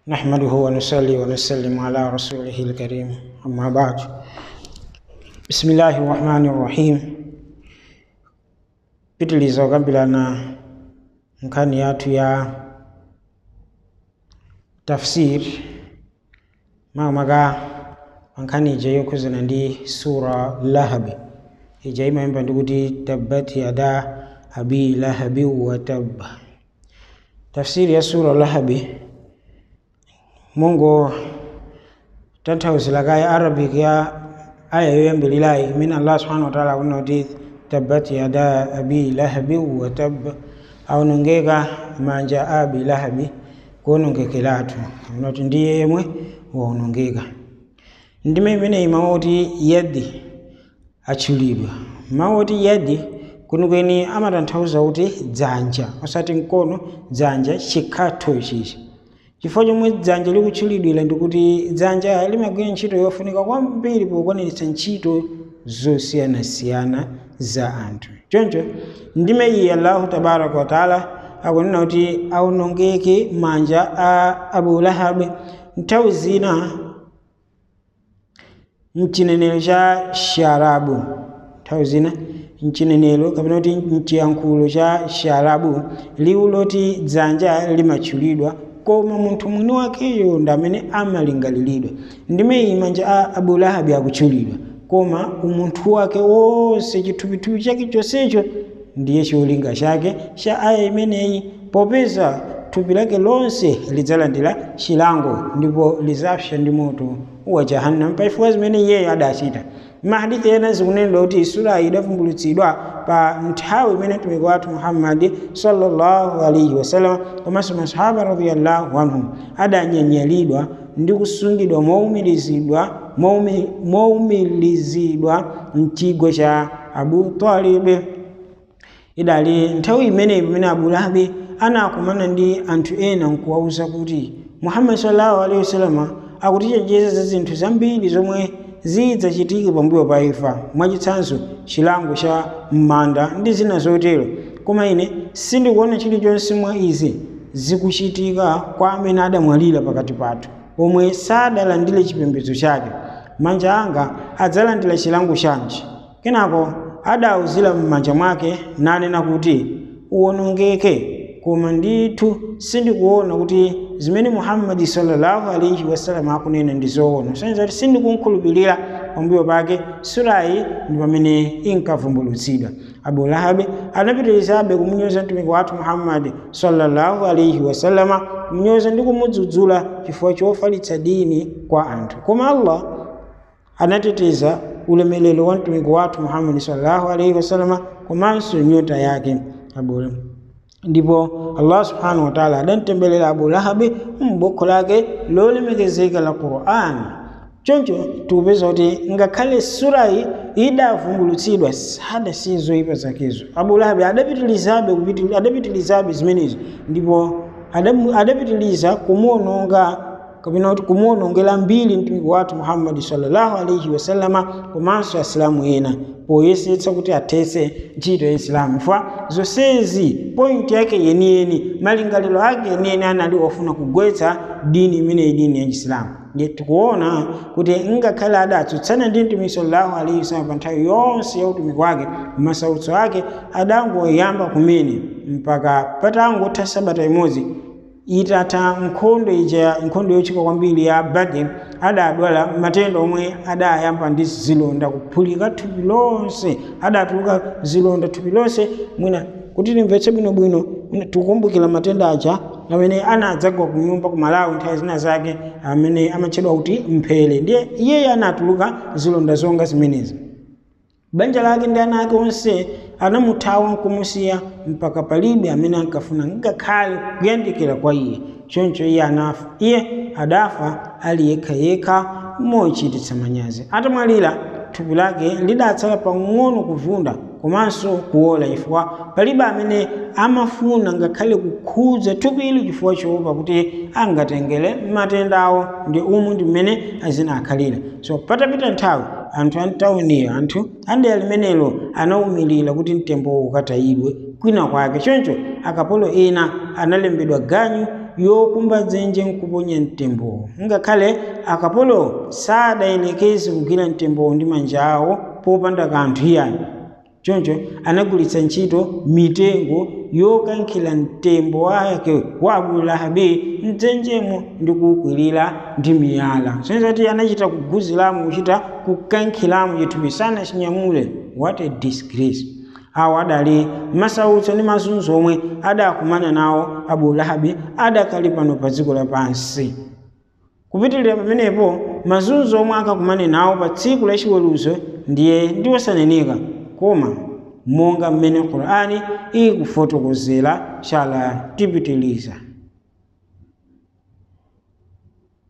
نحمده ونصلي ونسلم على رسوله الكريم أما بعد بسم الله الرحمن الرحيم pitiliza okambirana nkhani yathu ya tafsir makamaka pankhani ija yokhuzana ndi sura lahabi ija imayimba ndikuti tabbat yada abi lahabi wa tabba tafsiri ya sura lahabi mungu tanthauzira kaye arabic ya aya yoyambirirayi imene allah subhanahu wa taala akunena kuti tabbat yada abi lahabi wa tabba aonongeka manja a abi lahabi kuonongekeratu kuti ndiye yemwe waonongeka ndime imeneyi mawu oti yadi atchulidwa mawu oti yadi kwenikweni amatanthauza kuti dzanja osati mkono dzanja chikhatho ichichi chifukwa chomwe dzanja likutchulidwira ndikuti dzanja limagwira ntchito yofunika kwambiri pokwaniritsa ntchito zosiyanasiyana za anthu choncho ndime iyi allahu tabaraka wataala akunena kuti aonongeke manja a abu lahabi nthawi zina mchinenero cha sharabu nthawi zina mchinenero kapena kuti mchiyankhulo cha sharabu liwu loti dzanja limatchulidwa koma munthu mwini wakeyo ndi amene amalingaliridwa ndime iyi manja a abu lahabi akutchulidwa koma umunthu wake wonse chithupithupi chake chonsecho ndiye cholinga chake cha aya imeneyi popeza thupi lake lonse lidzalandira chilango ndipo lidzapsa ndi moto wa jahannam pachifukwa zimene iyeyo adachita mahadithi ena zikunenera kuti surayi idavumbulutsidwa pa nthawi imene mtumiki wathu muhammadi sallallahu alaihi wasallam komanso masahaba radiyallahu anhum adanyanyalidwa ndi kusungidwa mowumirizidwa mowumirizidwa mchigwa cha abu talibi idali nthawi imeneyi pamene abu lahabi anakumana ndi anthu ena nkuwawuza kuti muhammadi sallallahu alaihi wasallam akutichenjeza za zinthu zambiri zomwe zidzachitike pambuyo pa imfa mwachitsanzo chilango cha m'manda ndi zina zotero koma ine sindikuona chilichonse mwa izi zikuchitika kwa amene adamwalira pakati pathu omwe sadalandire chipembedzo chake manja anga adzalandira chilango chanji kenako adawuzira m'manja mwake nanena kuti uwonongeke koma ndithu sindikuona kuti zimene muhammadi sallallahu alaihi wasallam akunena ndi zoona soneza kuti sindikunkhulupirira pambuyo pake surayi ndi pamene inkavumbulutsidwa abu lahabi anapitirizabe kumunyoza mtumiki wathu muhammadi sallallahu alaihi wasallama kumunyoza ndi kumudzudzula chifukwa chofalitsa dini kwa anthu koma allah anateteza ulemelero wa mtumiki wathu muhammadi sallallahu alaihi wasallama komanso nyota yake abu ndipo allah subhanahu wataala adamtembelera abu lahabi m'bukhu lake lolemekezeka la qur'ani choncho tikupeza kuti ngakhale surayi idavumbulutsidwa sadasiye zoyipa zakezo abu lahabi adapitilizabe adapitilizabe zimenezo ndipo adapitiliza kumuononga kapena kuti kumuonongera mbiri mtumiki wathu muhammadi sallallahu alaihi wasallama komanso asilamu ena poyesetsa kuti athetse ntchito ya isilamu fa zonsezi pointi yake yeniyeni malingaliro ake yeniyeni anali ofuna kugwetsa dini imeneyi dini ya chisilamu ndiye tikuona kuti ngakhale adatsutsana ndi mtumiki sallallahu alaihi wasallam pa nthawi yonse ya utumiki wake masautso ake adangoyamba kumene mpaka patangotha sabata imodzi itatha nkhondo ija nkhondo yochika kwambiri ya badr adadwala matenda omwe adayamba ndi zilonda kuphulika thupi lonse adatuluka zilonda thupi lonse mwina kuti limvetse bwinobwino tikukumbukira matenda aja amene anadzagwa ku nyumba ku malawi nthawi zina zake amene amatchedwa kuti mphele ndiye iyeyo anatuluka zilonda zonga zimenezi banja lake ndi ana ake onse anamuthawa nkumusiya mpaka palibe amene ankafuna ngakhale kuyandikira kwa iye choncho iye anafa iye adafa ali yekhayekha mochititsa manyazi atamwalira thupi lake lidatsala pang'ono kuvunda komanso kuwola chifukwa palibe amene amafuna ngakhale kukhudza thupili chifukwa choopa kuti angatengere matendawo ndi umu ndi mmene azina akhalira so patapita nthawi anthu antawuniyo anthu andeya limenelo anawumirira kuti mtembo ukatayidwe kwina kwake choncho akapolo ena analembedwa ganyu yokumba dzenje nkuponya mtembowo ngakhale akapolo sadayelekeze kugwira mtembowo ndi manja awo popanda kanthu iyani choncho anagulitsa ntchito mitengo yokankhira mtembo wake wa abulahabi mdzenjemo ndi kuwukwirira ndi miyala sonzati anachita kuguziramo kuchita kukankhiramo chithupi sanachinyamule what a disgrace awo adali masautso ndi mazunzo omwe adakumana nawo abulahabi adakali pano pa dziko lapansi kupitirira pamenepo mazunzo omwe akakumane nawo pa tsiku la chiweruzo ndiye ndiwosaneneka koma monga mmene qur'ani ikufotokozera chala tipitiliza